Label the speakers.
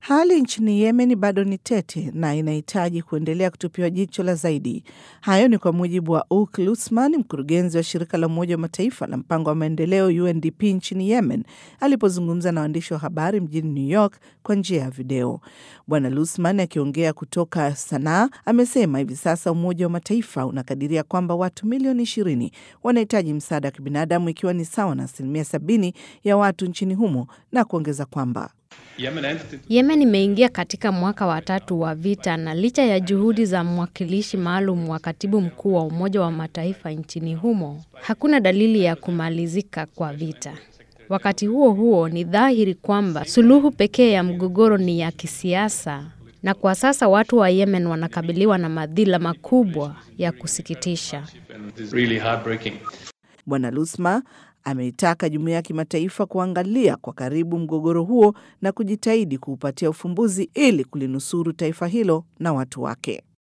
Speaker 1: Hali nchini Yemen bado ni tete na inahitaji kuendelea kutupiwa jicho la zaidi. Hayo ni kwa mujibu wa Uk Lusman, mkurugenzi wa shirika la Umoja wa Mataifa la mpango wa maendeleo UNDP nchini Yemen, alipozungumza na waandishi wa habari mjini New York kwa njia ya video. Bwana Lusman akiongea kutoka Sanaa amesema hivi sasa Umoja wa Mataifa unakadiria kwamba watu milioni ishirini wanahitaji msaada wa kibinadamu ikiwa ni sawa na asilimia sabini ya watu nchini humo na kuongeza kwamba
Speaker 2: Yemen imeingia katika mwaka wa tatu wa vita na licha ya juhudi za mwakilishi maalum wa katibu mkuu wa Umoja wa Mataifa nchini humo, hakuna dalili ya kumalizika kwa vita. Wakati huo huo, ni dhahiri kwamba suluhu pekee ya mgogoro ni ya kisiasa, na kwa sasa watu wa Yemen wanakabiliwa na madhila makubwa ya kusikitisha.
Speaker 1: Bwana Lusma ameitaka jumuiya ya kimataifa kuangalia kwa karibu mgogoro huo na kujitahidi kuupatia ufumbuzi ili kulinusuru taifa hilo na watu wake.